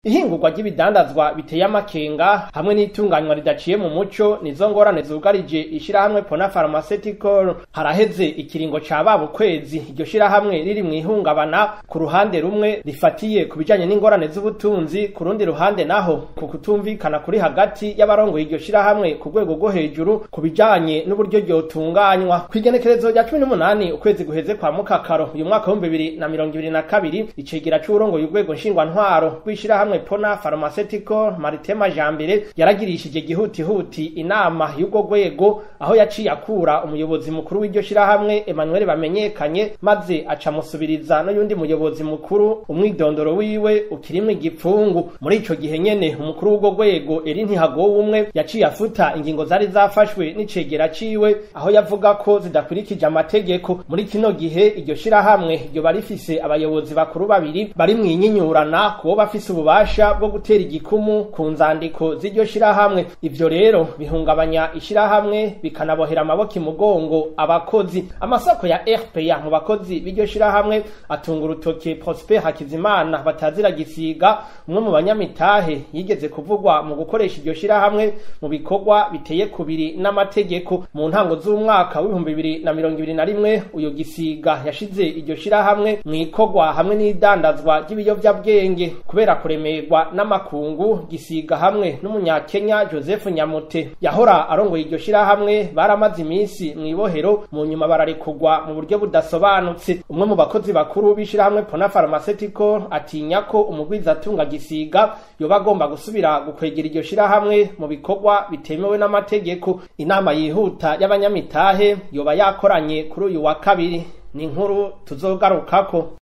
ihingurwa ry'ibidandazwa biteye amakenga hamwe n'itunganywa ridaciye mu muco nizo ngorane zugarije ishirahamwe Pona Pharmaceutical haraheze ikiringo ca babo kwezi iryo shirahamwe riri mw'ihungabana ku ruhande rumwe rifatiye ku bijanye n'ingorane z'ubutunzi ku rundi ruhande naho ku kutumvikana kuri hagati y'abarongoye iryo shirahamwe ku rwego rwo hejuru ku bijanye n'uburyo ryotunganywa kw'igenekerezo rya cumi n'umunani ukwezi guheze kwa mukakaro uyu mwaka w'ibihumbi bibiri na mirongo ibiri na kabiri icegera c'uwurongoye urwego nshingwantwaro rw'ishirahamwe Pona Pharmaceutical Maritema Jambere yaragirishije gihutihuti inama y'ubwo rwego aho yaciye akura umuyobozi mukuru w'iryo shirahamwe Emmanuel bamenyekanye maze aca musubiriza n'uyundi muyobozi mukuru umwidondoro wiwe ukirimwo igipfungu muri ico gihe nyene umukuru w'ubwo rwego eri ntihagowe umwe yaciye afuta ingingo zari zafashwe n'icegera ciwe aho yavuga ko zidakurikije amategeko muri kino gihe iryo shirahamwe ryoba rifise abayobozi bakuru babiri bari mwinyinyurana kubo bafise ububasha bwo gutera igikumu ku nzandiko z'iryo shirahamwe ivyo rero bihungabanya ishirahamwe bikanabohera amaboko imugongo abakozi amasoko ya RPA mu bakozi b'iryo shirahamwe atunga urutoke Prosper Hakizimana batazira gisiga umwe mu banyamitahe yigeze kuvugwa mu gukoresha iryo shirahamwe mu bikorwa biteye kubiri n'amategeko mu ntango z'umwaka w'ibihumbi bibiri na mirongo ibiri na rimwe uyo gisiga yashize iryo shirahamwe mw'ikorwa hamwe n'idandazwa ry'ibiyovyabwenge kubera kuremerwa n'amakungu gisiga hamwe n'umunyakenya Joseph Nyamute yahora arongoye iryo shirahamwe baramaze iminsi mw'ibohero mu nyuma bararekurwa mu buryo budasobanutse umwe mu bakozi bakuru b'ishirahamwe Pona Pharmaceutical atinya ko umugwizatunga gisiga yoba agomba gusubira gukwegera iryo shirahamwe mu bikorwa bitemewe n'amategeko inama yihuta y'abanyamitahe yoba yakoranye kuri uyu wa kabiri ni inkuru tuzogarukako